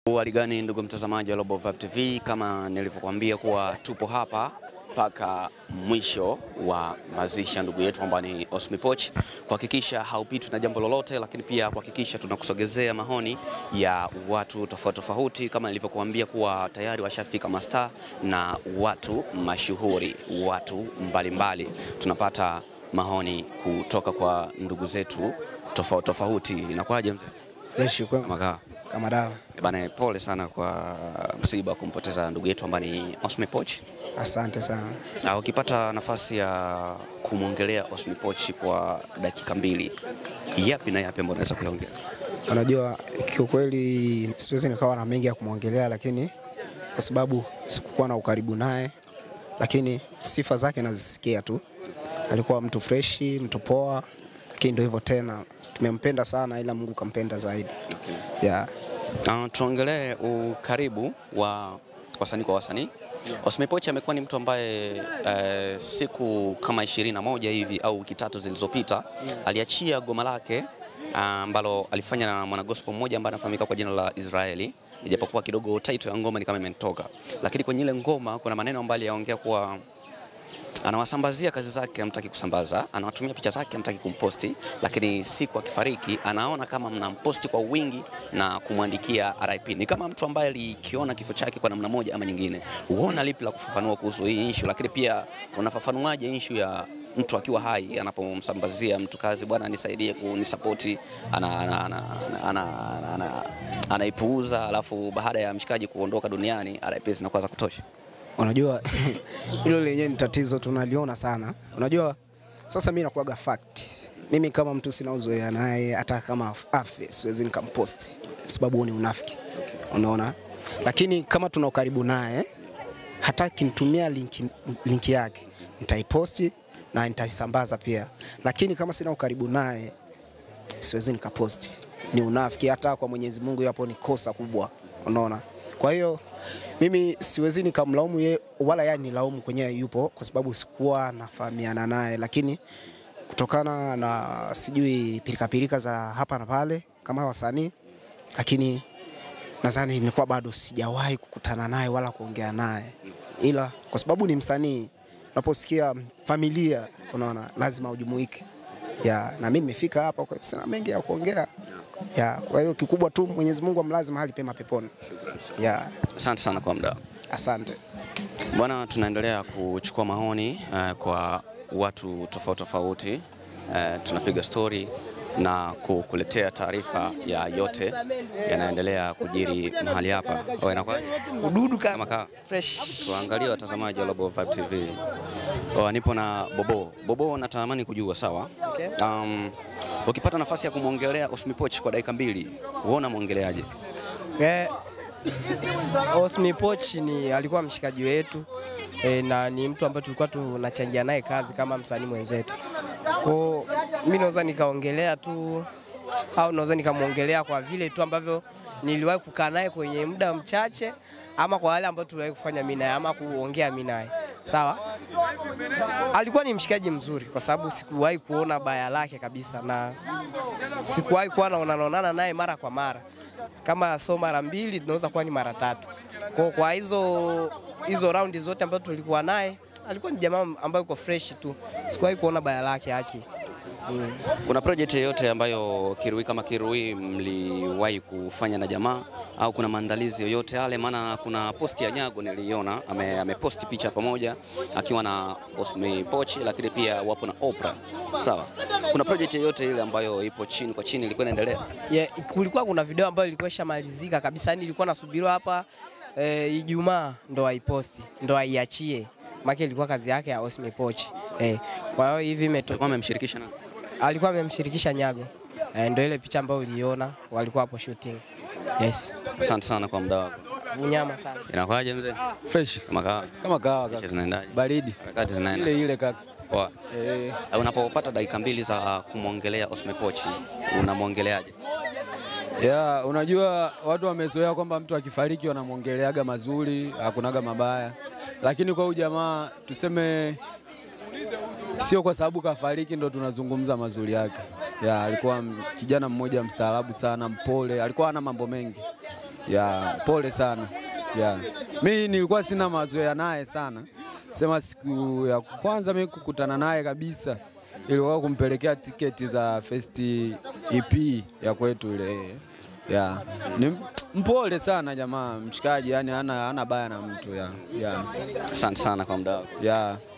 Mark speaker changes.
Speaker 1: Hali gani ndugu mtazamaji wa Global Vibe TV, kama nilivyokuambia kuwa tupo hapa mpaka mwisho wa mazishi ya ndugu yetu ambaye ni Osmy Poch, kuhakikisha haupitwi na jambo lolote, lakini pia kuhakikisha tunakusogezea maoni ya watu tofauti tofauti, kama nilivyokuambia kuwa tayari washafika mastaa na watu mashuhuri, watu mbalimbali mbali. Tunapata maoni kutoka kwa ndugu zetu tofauti tofauti. Inakuwaje mzee?
Speaker 2: Fresh kwa
Speaker 1: Makaa
Speaker 2: kama dawa.
Speaker 1: Bana, pole sana kwa msiba wa kumpoteza ndugu yetu ambaye ni Osmy Poch.
Speaker 2: Asante sana.
Speaker 1: Na ukipata nafasi ya kumwongelea Osmy Poch kwa dakika mbili, yapi na yapi ambayo unaweza kuyaongea?
Speaker 2: Unajua, kiukweli siwezi nikawa na mengi ya kumwongelea, lakini kwa sababu sikukuwa na ukaribu naye, lakini sifa zake nazisikia tu. Alikuwa mtu freshi, mtu poa, lakini ndio hivyo tena, tumempenda sana, ila Mungu kampenda zaidi. Yeah.
Speaker 1: Uh, tuongelee ukaribu wa wasanii kwa wasanii. Osmy Poch amekuwa ni mtu ambaye eh, siku kama ishirini na moja hivi au wiki tatu zilizopita aliachia goma lake ambalo alifanya na mwanagospel mmoja ambaye anafahamika kwa jina la Israeli, ijapokuwa kidogo title ya ngoma ni kama imenitoka, lakini kwenye ile ngoma kuna maneno ambayo aliyaongea kuwa anawasambazia kazi zake, hamtaki kusambaza, anawatumia picha zake, hamtaki kumposti, lakini siku akifariki anaona kama mnamposti kwa wingi na kumwandikia RIP. Ni kama mtu ambaye alikiona kifo chake kwa namna moja ama nyingine. Huona lipi la kufafanua kuhusu hii issue, lakini pia unafafanuaje issue ya mtu akiwa hai anapomsambazia mtu kazi, bwana nisaidie kunisapoti, anaipuuza ana, ana, ana, ana, ana, anaipuuza, alafu baada ya mshikaji kuondoka duniani RIP zinakuwa za kutosha.
Speaker 2: Unajua hilo lenyewe ni tatizo tunaliona sana. Unajua sasa mimi nakuaga fact. Mimi kama mtu sina uzoea naye, hata kama afe siwezi nikamposti, sababu huo ni unafiki, unaona. Lakini kama tuna ukaribu naye, hata kinitumia linki, linki yake nitaiposti na nitaisambaza pia, lakini kama sina ukaribu naye siwezi nikaposti, ni unafiki. Hata kwa Mwenyezi Mungu hapo ni kosa kubwa, unaona. Kwa hiyo mimi siwezi nikamlaumu ye wala yeye nilaumu kwenyewe yupo, kwa sababu sikuwa nafahamiana naye, lakini kutokana na sijui pilikapilika za hapa na pale kama wasanii, lakini nadhani nilikuwa bado sijawahi kukutana naye wala kuongea naye, ila kwa sababu ni msanii, unaposikia familia, unaona lazima ujumuike ya, na mimi nimefika hapa, kwa sina mengi ya kuongea ya, kwa hiyo kikubwa tu Mwenyezi Mungu amlaze mahali pema peponi. Ya,
Speaker 1: Asante sana kwa muda.
Speaker 2: asante.
Speaker 1: Bwana, tunaendelea kuchukua maoni uh, kwa watu tofauti tofauti. Uh, tunapiga stori na kukuletea taarifa ya yote yanaendelea kujiri mahali hapa. Wewe inakuwaje?
Speaker 3: Ududu
Speaker 1: Kama
Speaker 3: kama
Speaker 1: kaa.
Speaker 3: fresh.
Speaker 1: Tuangalie watazamaji wa Global Vibe TV. Oh, nipo na Bobo. Bobo, natamani kujua sawa.
Speaker 3: Okay.
Speaker 1: Um, ukipata nafasi ya kumwongelea Osmy Poch kwa dakika mbili, uona mwongeleaje?
Speaker 3: Eh, Osmy Poch ni alikuwa mshikaji wetu e, na ni mtu ambaye tulikuwa tunachangia naye kazi kama msanii mwenzetu. Kwa mimi naweza nikaongelea tu au naweza nikamwongelea kwa vile tu ambavyo niliwahi kukaa naye kwenye muda mchache, ama kwa wale ambao tuliwahi kufanya mimi naye ama kuongea mimi naye. Sawa, alikuwa ni mshikaji mzuri kwa sababu sikuwahi kuona baya lake kabisa, na sikuwahi kuwa naonanaonana naye mara kwa mara kama so mara mbili tunaweza kuwa ni mara tatu. Kwa, kwa hizo hizo raundi zote ambazo tulikuwa naye alikuwa ni jamaa ambaye yuko fresh tu, sikuwahi kuona baya lake haki. Mm.
Speaker 1: Kuna project yoyote ambayo Kirui kama Kirui mliwahi kufanya na jamaa au kuna maandalizi yoyote yale? Maana kuna posti ya Nyago niliona ame, ameposti picha pamoja akiwa na Osmy Poch, lakini pia wapo na Oprah. Sawa, kuna project yoyote ile ambayo ipo chini kwa chini ilikuwa inaendelea?
Speaker 3: Yeah, kulikuwa kuna video ambayo ilikuwa ishamalizika kabisa, yani ilikuwa nasubiriwa hapa eh, Ijumaa ndo aiposti ndo aiachie, maana ilikuwa kazi yake ya Osmy Poch eh. Kwa hiyo hivi imeto,
Speaker 1: Alikuwa amemshirikisha na
Speaker 3: alikuwa amemshirikisha Nyago eh, ndo ile picha ambayo uliona walikuwa hapo shooting. Yes,
Speaker 1: Asante sana kwa muda wako.
Speaker 3: unyama sana.
Speaker 1: Inakuwaje mzee?
Speaker 4: Fresh
Speaker 1: Kama kawa
Speaker 4: kama kawa
Speaker 1: Picha
Speaker 4: kaka.
Speaker 1: zinaendaje?
Speaker 4: Baridi
Speaker 1: Harakati zinaenda
Speaker 4: ile ile kaka.
Speaker 1: poa.
Speaker 4: Eh,
Speaker 1: Unapopata dakika mbili za kumwongelea Osmy Poch unamwongeleaje?
Speaker 4: ya unajua watu wamezoea kwamba mtu akifariki wanamwongeleaga mazuri, hakunaga mabaya, lakini kwa huyu jamaa tuseme sio kwa sababu kafariki ndo tunazungumza mazuri yake. Ya, alikuwa m- kijana mmoja mstaarabu sana, mpole, alikuwa hana mambo mengi. ya pole sana ya mi nilikuwa sina mazoea naye sana, sema siku ya kwanza mi kukutana naye kabisa ilikuwa kumpelekea tiketi za first EP ya kwetu ile ya ni mpole sana jamaa, mshikaji, yani hana hana baya na mtu ya ya
Speaker 1: Asante sana kwa muda wako.
Speaker 4: ya